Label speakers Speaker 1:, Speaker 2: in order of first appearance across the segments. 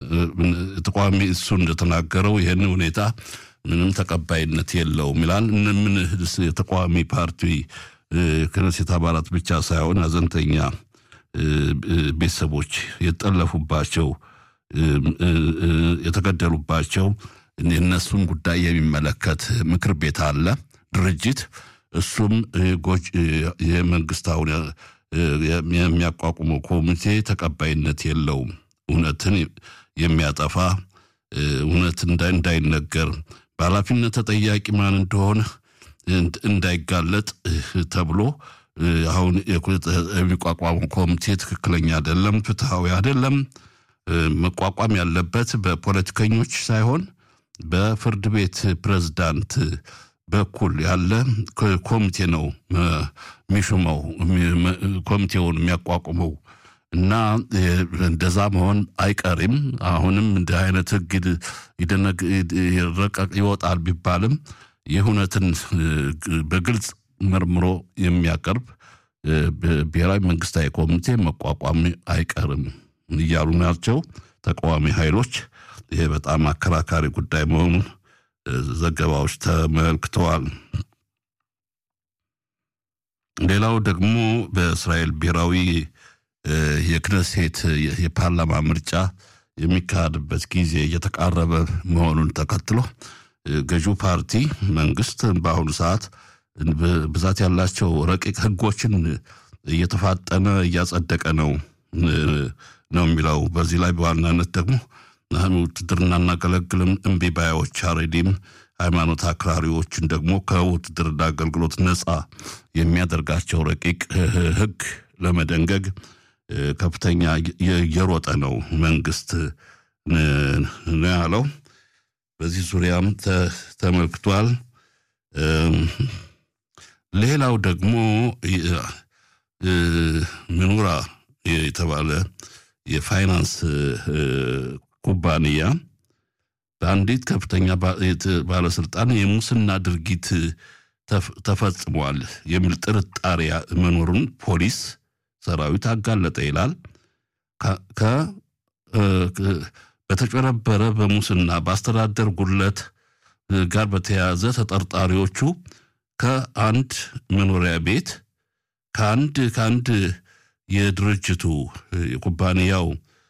Speaker 1: ተቃዋሚ እሱ እንደተናገረው ይህን ሁኔታ ምንም ተቀባይነት የለውም ይላል። ምን የተቃዋሚ ፓርቲ ክነሴት አባላት ብቻ ሳይሆን ሀዘንተኛ ቤተሰቦች የተጠለፉባቸው የተገደሉባቸው የእነሱን ጉዳይ የሚመለከት ምክር ቤት አለ ድርጅት እሱም የመንግስታውን የሚያቋቁመው ኮሚቴ ተቀባይነት የለውም። እውነትን የሚያጠፋ እውነት እንዳይነገር በኃላፊነት ተጠያቂ ማን እንደሆነ እንዳይጋለጥ ተብሎ አሁን የሚቋቋመው ኮሚቴ ትክክለኛ አይደለም፣ ፍትሐዊ አይደለም። መቋቋም ያለበት በፖለቲከኞች ሳይሆን በፍርድ ቤት ፕሬዝዳንት በኩል ያለ ኮሚቴ ነው የሚሹመው ኮሚቴውን የሚያቋቁመው እና እንደዛ መሆን አይቀርም። አሁንም እንደ አይነት ህግ ይረቀቅ ይወጣል ቢባልም ይህ እውነትን በግልጽ መርምሮ የሚያቀርብ ብሔራዊ መንግስታዊ ኮሚቴ መቋቋም አይቀርም እያሉ ናቸው ተቃዋሚ ኃይሎች። ይሄ በጣም አከራካሪ ጉዳይ መሆኑን ዘገባዎች ተመልክተዋል። ሌላው ደግሞ በእስራኤል ብሔራዊ የክነሴት የፓርላማ ምርጫ የሚካሄድበት ጊዜ እየተቃረበ መሆኑን ተከትሎ ገዢው ፓርቲ መንግስት በአሁኑ ሰዓት ብዛት ያላቸው ረቂቅ ህጎችን እየተፋጠነ እያጸደቀ ነው ነው የሚለው። በዚህ ላይ በዋናነት ደግሞ ውትድርና እናገለግልም እምቢ ባዮች አሬዲም ሃይማኖት አክራሪዎችን ደግሞ ከውትድርና አገልግሎት ነፃ የሚያደርጋቸው ረቂቅ ህግ ለመደንገግ ከፍተኛ እየሮጠ ነው መንግስት ነው ያለው። በዚህ ዙሪያም ተመልክቷል። ሌላው ደግሞ ምኑራ የተባለ የፋይናንስ ኩባንያ በአንዲት ከፍተኛ ባለስልጣን የሙስና ድርጊት ተፈጽሟል የሚል ጥርጣሬ መኖሩን ፖሊስ ሰራዊት አጋለጠ ይላል። በተጨረበረ በሙስና በአስተዳደር ጉድለት ጋር በተያያዘ ተጠርጣሪዎቹ ከአንድ መኖሪያ ቤት ከአንድ ከአንድ የድርጅቱ የኩባንያው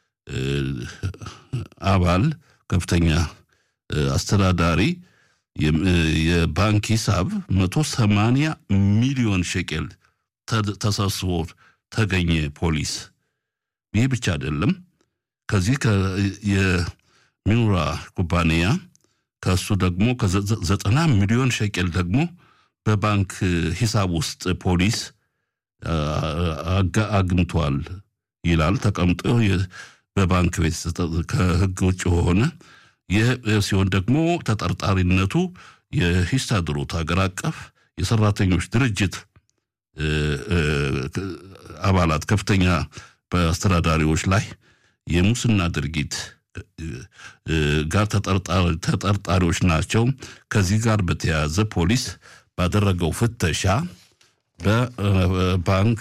Speaker 1: አባል ከፍተኛ አስተዳዳሪ የባንክ ሂሳብ መቶ ሰማንያ ሚሊዮን ሸቄል ተሰብስቦ ተገኘ ፖሊስ። ይህ ብቻ አይደለም። ከዚህ የሚኑራ ኩባንያ ከእሱ ደግሞ ከዘጠና ሚሊዮን ሸቄል ደግሞ በባንክ ሂሳብ ውስጥ ፖሊስ አግኝቷል ይላል። ተቀምጦ በባንክ ቤት ከህግ ውጭ ሆነ። ይህ ሲሆን ደግሞ ተጠርጣሪነቱ የሂስታድሮት ሀገር አቀፍ የሰራተኞች ድርጅት አባላት ከፍተኛ በአስተዳዳሪዎች ላይ የሙስና ድርጊት ጋር ተጠርጣሪዎች ናቸው። ከዚህ ጋር በተያያዘ ፖሊስ ባደረገው ፍተሻ በባንክ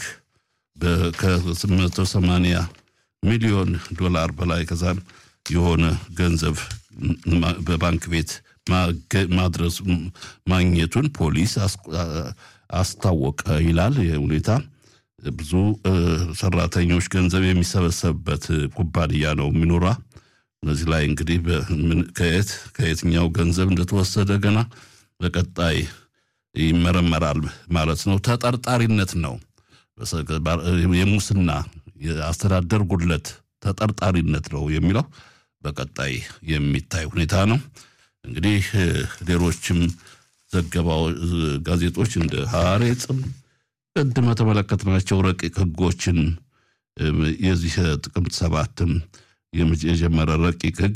Speaker 1: ከ880 ሚሊዮን ዶላር በላይ ከዛም የሆነ ገንዘብ በባንክ ቤት ማድረስ ማግኘቱን ፖሊስ አስታወቀ ይላል። ሁኔታ ብዙ ሰራተኞች ገንዘብ የሚሰበሰብበት ኩባንያ ነው የሚኖራ። እነዚህ ላይ እንግዲህ ከየት ከየትኛው ገንዘብ እንደተወሰደ ገና በቀጣይ ይመረመራል ማለት ነው። ተጠርጣሪነት ነው የሙስና የአስተዳደር ጉድለት ተጠርጣሪነት ነው የሚለው በቀጣይ የሚታይ ሁኔታ ነው። እንግዲህ ሌሎችም ዘገባው ጋዜጦች እንደ ሐሬጽም ቅድም የተመለከትናቸው ረቂቅ ህጎችን የዚህ ጥቅምት ሰባትም የጀመረ ረቂቅ ህግ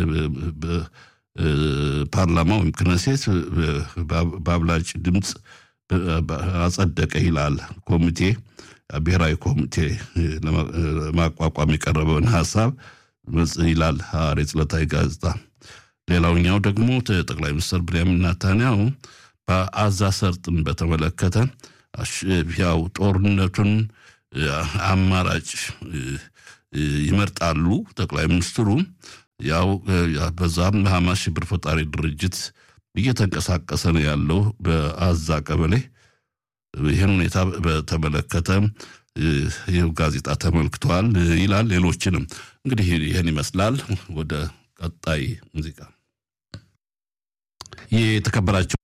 Speaker 1: ፓርላማ ወይም ክነሴት በአብላጭ ድምፅ አጸደቀ ይላል። ኮሚቴ ብሔራዊ ኮሚቴ ለማቋቋም የቀረበውን ሀሳብ ይላል ሐሬጽ ዕለታዊ ጋዜጣ። ሌላውኛው ደግሞ ጠቅላይ ሚኒስትር ብንያሚን ኔታንያሁ በአዛ ሰርጥን በተመለከተ ያው ጦርነቱን አማራጭ ይመርጣሉ ጠቅላይ ሚኒስትሩ ያው በዛም ሐማስ ሽብር ፈጣሪ ድርጅት እየተንቀሳቀሰ ነው ያለው በአዛ ቀበሌ። ይህን ሁኔታ በተመለከተ ይህ ጋዜጣ ተመልክቷል ይላል። ሌሎችንም እንግዲህ ይህን ይመስላል። ወደ ቀጣይ ሙዚቃ የተከበራቸው